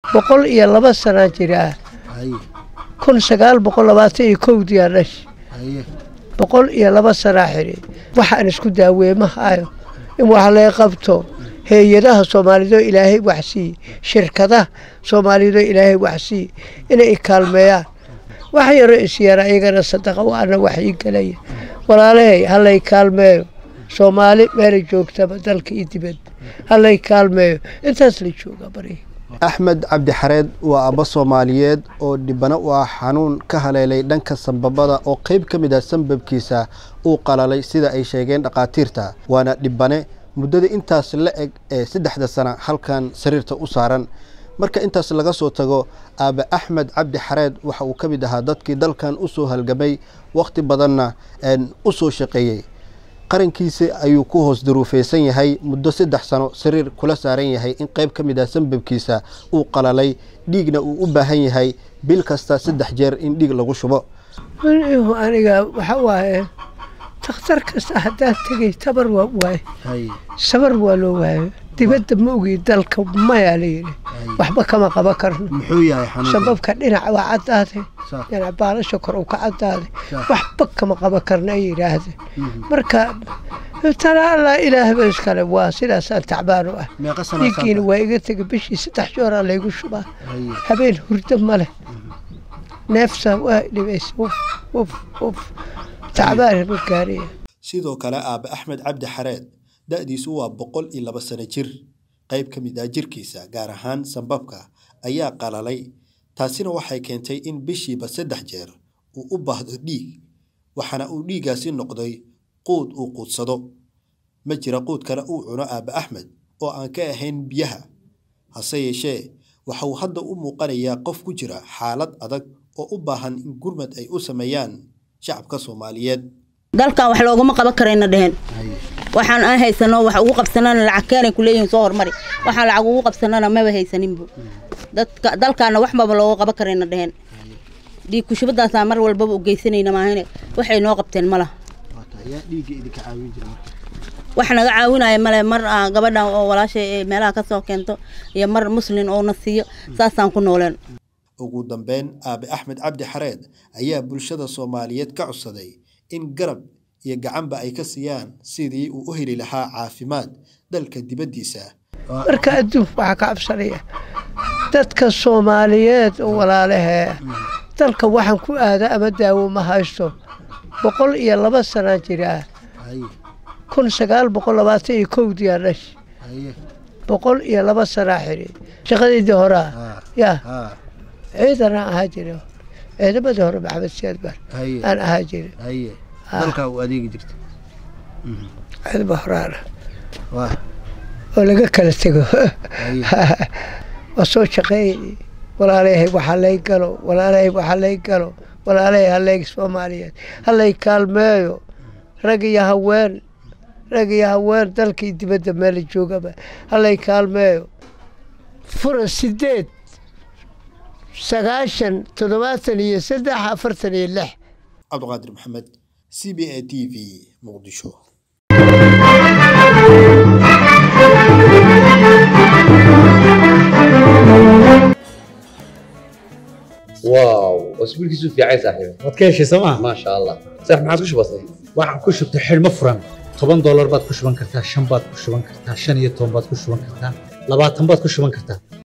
boqol iyo laba sanaa jiraa kun sagaal boqol labaatan iyo kowdiyaa dhash boqol iyo laba sanaa xidhi waxaan isku daaweemahayo in wax laga qabto hay-adaha soomaalido ilaahay waxsiiye shirkadaha soomaalido ilaahay waxsiiye inay kaalmeeyaan wax yaro isyaara iyagana sadaqa waana wax ii gelaya walaalahay halay kaalmeeyo soomaali meelay joogtaba dalka iyo dibadda halay kaalmeeyo intaas la jooga bari axmed cabdi xareed waa abbo soomaaliyeed oo dhibano u ah xanuun ka haleelay dhanka sambabada oo qayb ka mid ah sambabkiisa uu qalalay sida ay sheegeen dhakhaatiirta waana dhibane muddada intaas la eg ee saddexda sana halkan sariirta u saaran marka intaas laga soo tago aabe axmed cabdi xareed waxa uu ka mid ahaa dadkii dalkan u soo halgamay wakhti badanna u soo shaqeeyey qarankiisa ayuu ku hoos daruufeysan yahay muddo saddex sano sariir kula saaran yahay in qayb ka mid ah sambabkiisa uu qalalay dhiigna uu u baahan yahay bil kasta saddex jeer in dhiig lagu shubo aniga waxa waaye dakhtar kasta haddaan tegay tabar waa waaye sabar waa loo waayo dibadda ma ogi dalka mayaa layidhi waxba kama qaban karno sababka dhinac waa caddaaday dhinac baalasha kor uu ka caddaaday waxba kama qaban karno ay yidhaahdeen marka tala allah ilaahba iskale waa sidaasaan tacbaan u ah dhiiggiina waa iga tegay bishii saddex jooraa laygu shubaa habeen hurdo ma leh neefsa waa dhibaysa uf uf uf tacbaan ma gaariya sidoo kale aabe axmed cabdi xareed da-diisu waa boqol iyo laba sano jir qayb ka mid ah jirkiisa gaar ahaan sambabka ayaa qalalay taasina waxay keentay in bishiiba saddex jeer uu u baahdo dhiig waxaana uu dhiiggaasi noqday quud uu quudsado ma jira quud kale uu cuno aabe axmed oo aan ka ahayn biyaha hase yeeshee waxa uu hadda u muuqanayaa qof ku jira xaalad adag oo u baahan in gurmad ay u sameeyaan shacabka soomaaliyeed dalkan wax looguma qaban karayna dheheen waxaan aan haysano wax ugu qabsanana lacag keenay kuleeyihin soo hormari waxaan lacag ugu qabsanana maba haysaninbu dadka dalkaana waxbaba looga qaban karayna dheheen dhiig kushubadaasaan mar walbaba u geysanayna maahane waxay noo qabteen ma laha wax naga caawinaya male mar gabadhan oo walaashay meelaha ka soo keento iyo mar muslin oo na siiyo saasaan ku nooleen ugu dambeyn aabe axmed cabdi xareed ayaa bulshada soomaaliyeed ka codsaday in garab iyo gacanba ay ka siiyaan sidii uu u heli lahaa caafimaad dalka dibaddiisa marka adduunka waxaa ka cabsanaya dadka soomaaliyeed oo walaalahee dalka waxaan ku aada ama daawo ma haysto boqol iyo laba sanaa jiraa kun sagaal boqol labaatan iyo kowdiyaa dhash boqol iyo laba sanaa xidhi shaqadeydii horaa yaa ciidanaan ahaa jira ciidamadii hore maxamed siyaad bar aan ahaa jira ciidama horaana oo laga kala tego waa soo shaqeeyay walaalayahay waxa lay galo walaalayahay waxa lay galo walaalayahay halay soomaaliyeed halay kaalmeeyo rag iyo haween rag iyo haween dalkii dibadda meela joogaba halay kaalmeeyo fura sideed sagaashan toddobaatan iyo saddex afartan iyo lix cabdiqaadir maxamed c b a t v muqdisho واو اسبوع كيسو في عايز صاحبي waad ka heshay sooma ما شاء الله صح ما عادش بسيط waxaan ku shubtay xidhmo furan toban doolar baad ku shuban kartaa shan baad ku shuban kartaa shan iyo toban baad ku shuban kartaa labaatan baad ku shuban kartaa